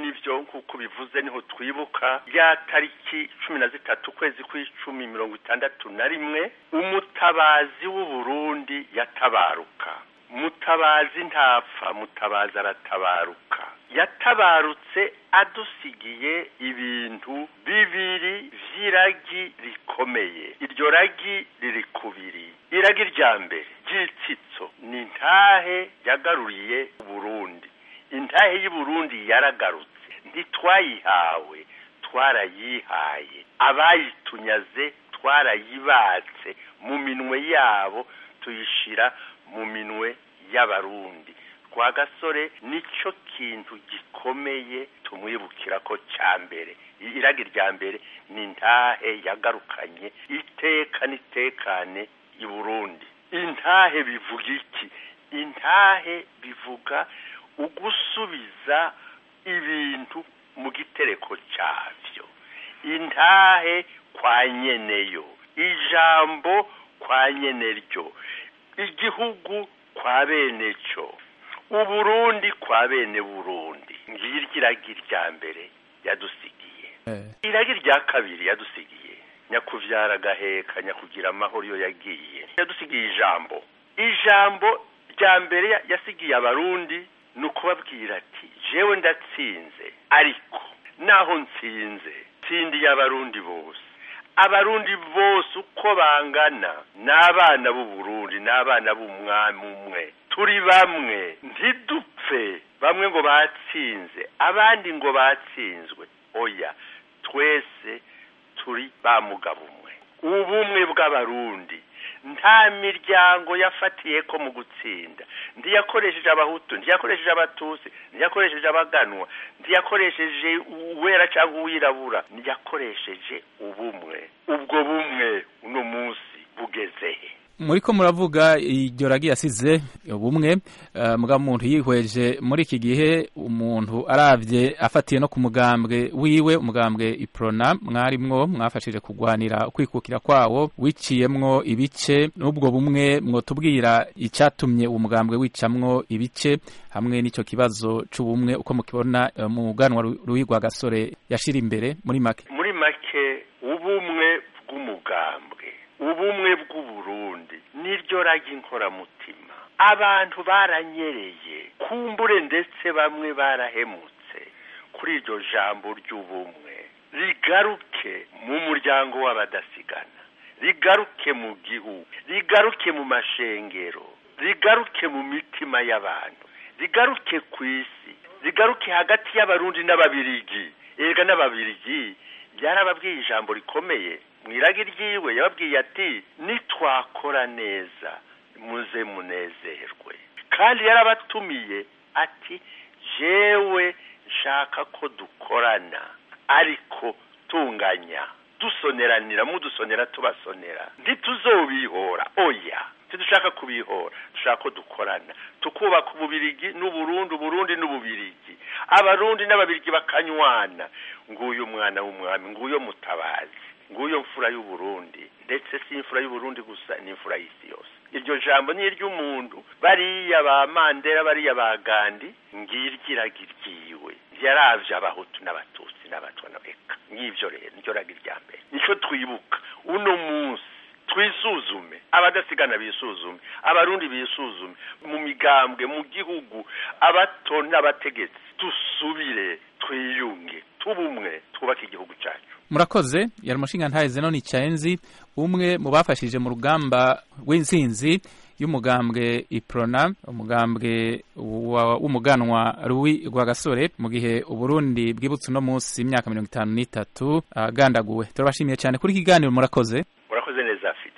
nivyo nk'uko bivuze niho twibuka ya tariki cumi na zitatu ukwezi kw'icumi mirongo itandatu na rimwe umutabazi w'uburundi yatabaruka mutabazi ntapfa mutabazi aratabaruka yatabarutse adusigiye ibintu bibiri vy'iragi rikomeye iryo ragi riri kubiri iragi rya mbere ry'itsitso ni intahe yagaruriye uburundi intahe y'uburundi yaragarutse ntitwayihawe twarayihaye abayitunyaze twarayibatse mu minwe yabo tuyishira mu minwe y'abarundi kwa gasore nicyo kintu gikomeye tumwibukira ko cya mbere iragi rya mbere ni intahe yagarukanye iteka n'itekane i burundi intahe bivuga iki intahe bivuga ugusubiza ibintu mu gitereko cyabyo intahe kwa nyeneyo ijambo kwa nyeneryo igihugu kwa bene cyo uburundi kwa bene burundi ngiryo iragi rya mbere yadusigiye iragi rya kabiri yadusigiye nyakuvyara agaheka nyakugira amahoro iyo yagiye yadusigiye ijambo ijambo rya mbere yasigiye abarundi ni ukubabwira ati jewe ndatsinze ariko naho nsinze nsindiye abarundi bose abarundi bose uko bangana n'abana b'uburundi n'abana b'umwami umwe turi bamwe ntidupfe bamwe ngo batsinze abandi ngo batsinzwe oya twese turi ba mugabo umwe ubumwe bw'abarundi nta miryango yafatiye ko mu gutsinda ntiyakoresheje abahutu ntiyakoresheje abatusi ntiyakoresheje abaganwa ntiyakoresheje uwera cyangwa uwirabura ntiyakoresheje ubumwe ubwo bumwe uno munsi bugezehe muri ko muravuga iryo ragi yasize ubumwe mbwa muntu yihweje muri iki gihe umuntu arabye afatiye no ku mugambwe wiwe umugambwe iprona mwarimwo mwafashije kugwanira kwikukira kwawo wiciyemwo ibice n'ubwo bumwe mwotubwira icyatumye uwo mugambwe wicamwo ibice hamwe n'icyo kibazo c'ubumwe uko mukibona mu ganwa ruhigwa gasore yashira imbere muri make muri make ubumwe bw'umugambwe ubumwe bw'uburundi niryo ragi inkoramutima abantu baranyereye kumbure ndetse bamwe barahemutse kuri iryo jambo ry'ubumwe rigaruke mu muryango w'abadasigana rigaruke mu gihugu rigaruke mu mashengero rigaruke mu mitima y'abantu rigaruke ku isi rigaruke hagati y'abarundi n'ababirigi erega n'ababirigi byarababwiye ijambo rikomeye mu iragi ryiwe yababwiye ati nitwakora neza muze munezerwe kandi yarabatumiye ati jewe nshaka ko dukorana ariko tunganya dusoneranira mudusonera tubasonera ntituzobihora oya ntidushaka kubihora dushaka ko dukorana tukubaka ububirigi n'uburundi uburundi n'ububirigi abarundi n'ababirigi bakanywana nguyu umwana w'umwami nguyo mutabazi nguyo mfura y'uburundi ndetse si imfura y'uburundi gusa ni imfura y'isi yose iryo jambo ni iry'umuntu bariya ba mandera bariya ba gandi ngiryo iragi ryiwe yaravye abahutu n'abatutsi n'abatwa eka ngivyo rero niryo ragi rya mbere nico twibuka uno munsi twisuzume abadasigana bisuzume abarundi bisuzume mu migambwe mu gihugu abato n'abategetsi dusubire twiyunge tubumwe twubake igihugu cyacu murakoze yari umushinga ntahe zenoni cyaenzi umwe mu bafashije mu rugamba rw'intsinzi y'umugambwe iprona umugambwe w'umuganwa ruwi rwa gasore mu gihe uburundi bwibutse uno munsi imyaka mirongo itanu n'itatu agandaguwe turabashimiye cyane kuri iki kiganiro murakoze murakoze neza afite